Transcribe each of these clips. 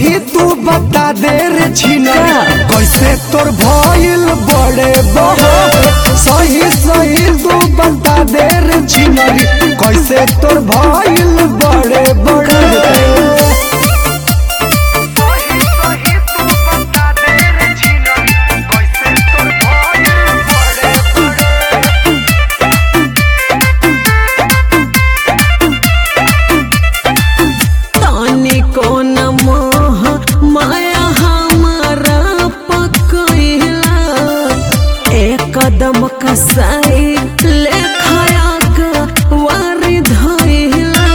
सही तू बता दे रे छिनरी कैसे तोर भइल बड़े बड़े सही सही तू बता दे रे छिनरी कैसे तोर भइल बड़े बड़े ताने को न मोह माया हमारा पकइला एक कदम कसाई ले खाया का वारी धइला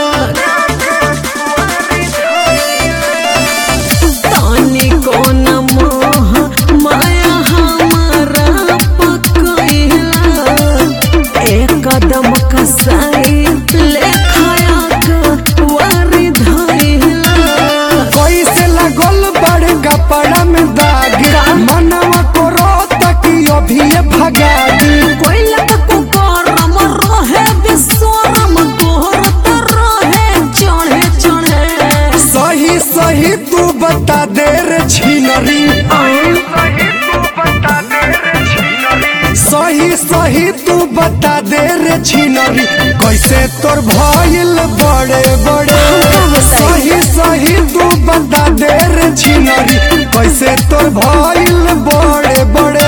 ताने को न मोह माया हमारा पकइला एक कदम कसाई ले खाया का वारी धइला कैसे लगल बड़े कपड़ा में दाग मनवा को रोता कि अभी ये भगा दी कोइला को करम रहे बिसरम तोहर रहे चढ़े चढ़े सही सही तू बता दे रे छिनरी सही सही तू बता दे रे छिनरी कैसे तोर भइल बड़े बड़े सही सही तू बता दे रे छिनरी कैसे तोर भइल बड़े बड़े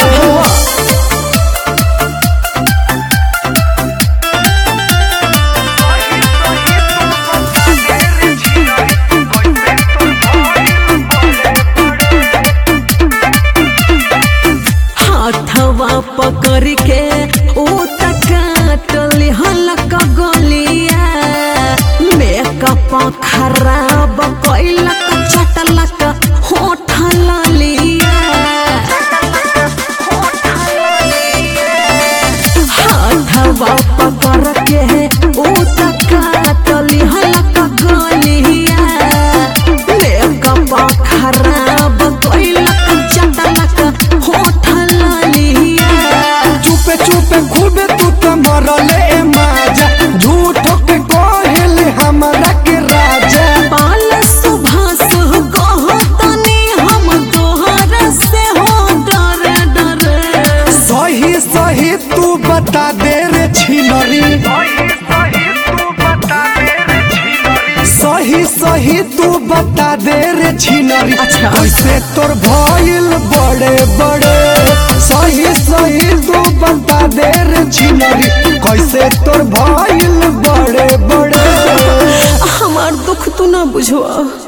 हाथवा पकड़ के ऊ तकाटली हलक गलिया मेकअप खराब कैलक चटलक होठ लिया हाथवा पकड़ के ऊ तकाटली हलक गलिया मेकअप खराब कैलक चटलक होठ लिया चुपे चुपे खूबे तू तो मरले माजा झूठ के कहले हमरा के राजा पाल सुभाष कहो तनी हम तोहर से हो डरे डरे सही सही तू बता दे रे छिनरी सही सही तू बता दे रे छिनरी अच्छा। कैसे तोर भइल बड़े बड़े सही सही तू बता दे रे छिनरी कैसे तोर भइल बड़े बड़े हमार दुख तू ना बुझवा